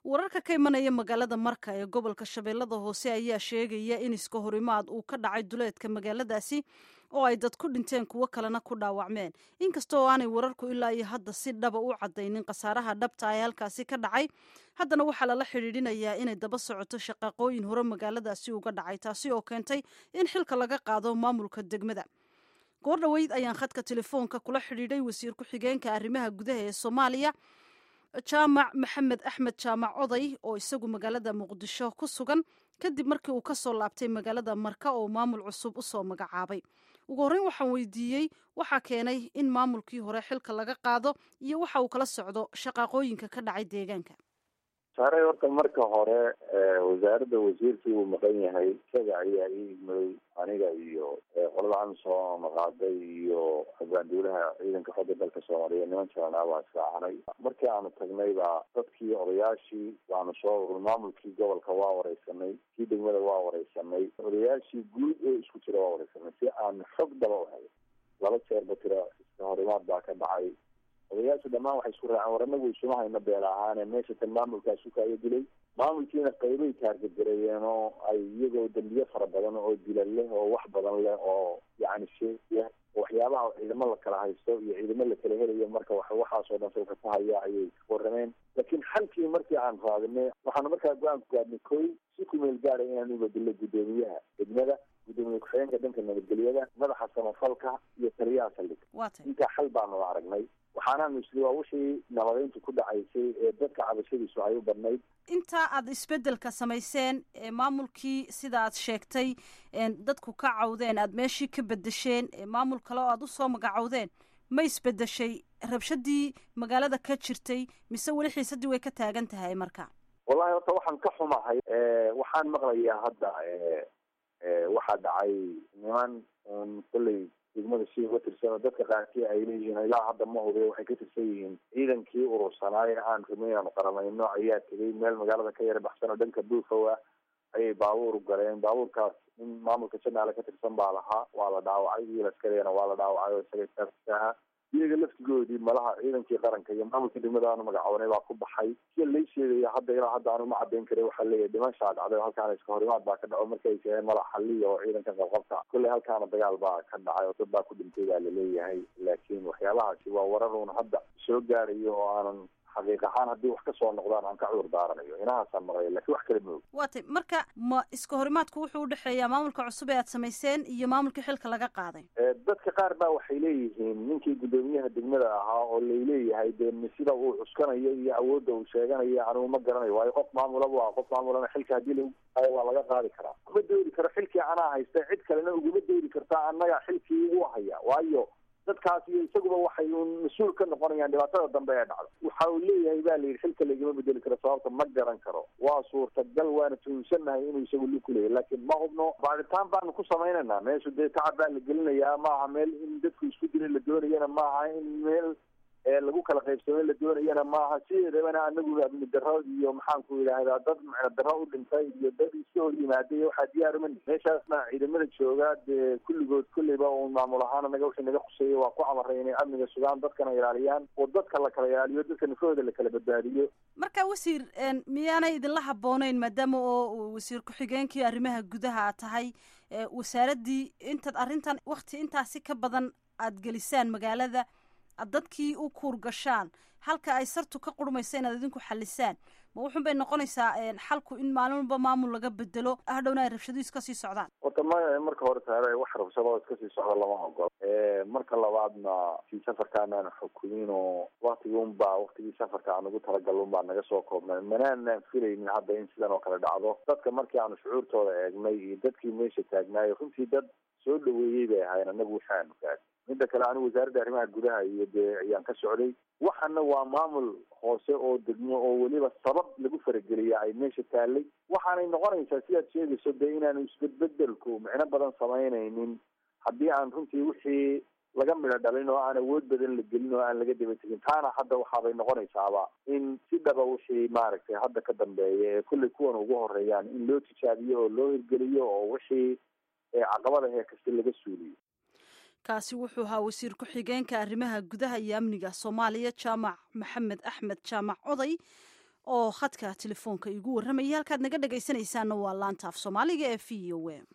wararka ka imanaya magaalada marka ee gobolka shabeellada hoose ayaa sheegaya in iska horimaad uu ka dhacay duleedka magaaladaasi oo ay dad ku dhinteen kuwo kalena ku dhaawacmeen inkasta oo aanay wararku ilaa iyo hadda si dhaba u caddaynin khasaaraha dhabta ee halkaasi ka dhacay haddana waxaa lala xidhiidhinayaa inay daba socoto shaqaaqooyin hore magaaladaasi uga dhacay taasi oo keentay in xilka laga qaado maamulka degmada goor dhoweyd ayaan khadka telefoonka kula xidhiidhay wasiir ku-xigeenka arrimaha gudaha ee soomaaliya jaamac maxamed axmed jaamac oday oo isagu magaalada muqdisho ku sugan kadib markii uu ka soo laabtay magaalada marka oo maamul cusub u soo magacaabay ugu horreyn waxaan weydiiyey waxaa keenay in maamulkii hore xilka laga qaado iyo waxa uu kala socdo shaqaaqooyinka ka dhacay deegaanka saaray horta marka hore wasaaradda wasiirkii uu maqan yahay isaga ayaa ii igmaday aniga iyo qolada amisom maqaaday iyo abaanduulaha ciidanka xooga dalka soomaaliya niman jalanaa baan israacanay markii aanu tagnay baa dadkii odayaashii waanu soo urur maamulkii gobolka waa wareysanay kii degmada waa wareysanay odayaashii guud ee isku jira waa wareysanay si aan xog daba u helay laba jeerba tira iska horimaad baa ka dhacay odayaashu dhammaan waxay isku raaceen war anagu isuma hayno beel ahaane meesha tan maamulkaas ukaayo dilay maamulkiina qaybay taargagareeyeen oo ay iyagoo dambiye fara badan oo dila leh oo wax badan leh oo yacni sheeya waxyaabaha ciidamo la kala haysto iyo ciidamo la kala helayo marka waxaasoo dhan salka ku haya ayay warrameen laakiin xalkii markii aan raadinay waxaanu markaa go-aan ku gaadnay koy si ku meel gaara inaanu badilo guddoomiyaha degmada guddoomiye ku-xigeenka dhanka nabadgelyada madaxa samafalka iyo taliyaha saldhiga intaa xal baanu aragnay waxaanaanu isli waa wixii nabadeyntu ku dhacaysay ee dadka cabashadiisu ay u badnayd intaa aad isbeddelka samayseen ee maamulkii sida aad sheegtay dadku ka cawdeen aad meeshii ka bedesheen maamul kale oo aad usoo magacowdeen ma isbedeshay rabshadii magaalada ka jirtay mise weli xiisadii way ka taagan tahay marka wallahi horta waxaan ka xumahay waxaan maqlayaa hadda waxaa dhacay niman un kolley degmada si uga tirsan oo dadka qaarkii ay leeyihiin ilaa hadda ma hubiya waxay ka tirsan yihiin ciidankii urursanaaye aan rumey aanu qaramayno ayaa tegay meel magaalada ka yara baxsan oo dhanka buufowa ayay baabuur galeen baabuurkaas in maamulka janaale ka tirsan baa lahaa waa la dhaawacay wiil askarigana waa la dhaawacay oo isaga taarkisaha iyaga laftigoodii malaha ciidankii qaranka iyo maamulka degmada aanu magacabanay baa ku baxay sida lay sheegaya hadda ilaa hadda aanu ma caddayn karin waxaa leeyahay dhimashaa dhacday oo halkaana iska horimaad baa ka dhaco markay sheegeen madax xaliya oo ciidanka qabqabta kolley halkaana dagaal baa ka dhacay oo dad baa ku dhintay baa laleeyahay laakiin waxyaabahaasi waa warar uun hadda soo gaarayo oo aanan xaqiiq ahaan haddii wax ka soo noqdaan aan ka cudur daaranayo inahaasaan maqlaya lakin wax kale maog waa tay marka ma iska horimaadku wuxuu udhexeeyaa maamulka cusub ee aad samayseen iyo maamulkii xilka laga qaaday dadka qaar baa waxay leeyihiin ninkii guddoomiyaha degmada ahaa oo layleeyahay dee sida uu cuskanayo iyo awoodda uu sheeganayo anigu ma garanayo waayo qof maamulaba waa qof maamulana xilka haddii lagu qaayo waa laga qaadi karaa ma doori karo xilkii anaa haysta cid kalena uguma doori kartaa annaga xilkii ugu haya waayo dadkaas iyo isaguba waxay uun mas-uul ka noqonayaan dhibaatada dambe ee dhacdo waxa uu leeyahay ba la yidhi xilka lagama bedeli karo sababta ma garan karo waa suurtagal waana tuhunsannahay inuu isagu li ku leeyahy laakiin ma hubno baaritaan baanu ku samaynaynaa meeshu dee tacab baa la gelinayaa maaha meel in dadku isku dilay la doonayana maaha in meel lagu kala qaybsamay la doonayana maaha sideedabana anagu amni daro iyo maxaanku yidhaahdaa dad macna daro u dhintay iyo dad iska hor yimaaday waxaa diyaaruma meeshaasna ciidamada jooga dee kulligood kulleyba un maamul ahaan anaga wixii naga khuseeyay waa ku amaray inay amniga sugaan dadkana ilaaliyaan oo dadka la kala ilaaliyo dadka nafahooda la kala badbaadiyo marka wasiir miyaanay idinla habooneyn maadaama oo wasiir ku-xigeenkii arrimaha gudaha aad tahay wasaaraddii intaad arrintan wakti intaasi ka badan aad gelisaan magaalada dadkii u kuur gashaan halka ay sartu ka qurmaysa inaad idinku xalisaan ma wuxun bay noqonaysaa xalku in maalin walba maamul laga bedelo hadhowna ay rabshadu iska sii socdaan horta ma marka hore taare wax rabshado iska sii socda lama ogolo marka labaadna si safarkaanaan xukumin oo waktigii unbaa waktigii safarka aan ugu talagal unbaa naga soo koobnay manaanaan filaynin hadda in sidan oo kale dhacdo dadka markii aanu shucuurtooda eegnay iyo dadkii meesha taagnaayay runtii dad soo dhaweeyey bay ahaayeen anagu waxaanu gaad midda kale anigu wasaaradda arrimaha gudaha iyo dee ayaan ka socday waxana waa maamul hoose oo degmo oo weliba sabab lagu farageliya ay meesha taallay waxaanay noqonaysaa sidaad sheegayso dee inaanu isbedbedelku micno badan samaynaynin haddii aan runtii wixii laga midho dhalin oo aan awood badan la gelin oo aan laga daba tegin taana hadda waxaabay noqonaysaaba in si dhaba wixii maaragtay hadda ka dambeeya ee kullay kuwan ugu horeeyaan in loo tijaabiyo oo loo hirgeliyo oo wixii caqabada hee kasta laga suuliyo kaasi wuxuu ahaa wasiir ku-xigeenka arrimaha gudaha iyo amniga soomaaliya jaamac maxamed axmed jaamac oday oo khadka telefoonka igu warramayay halkaad naga dhegaysanaysaanna waa laanta af soomaaliga ee v o a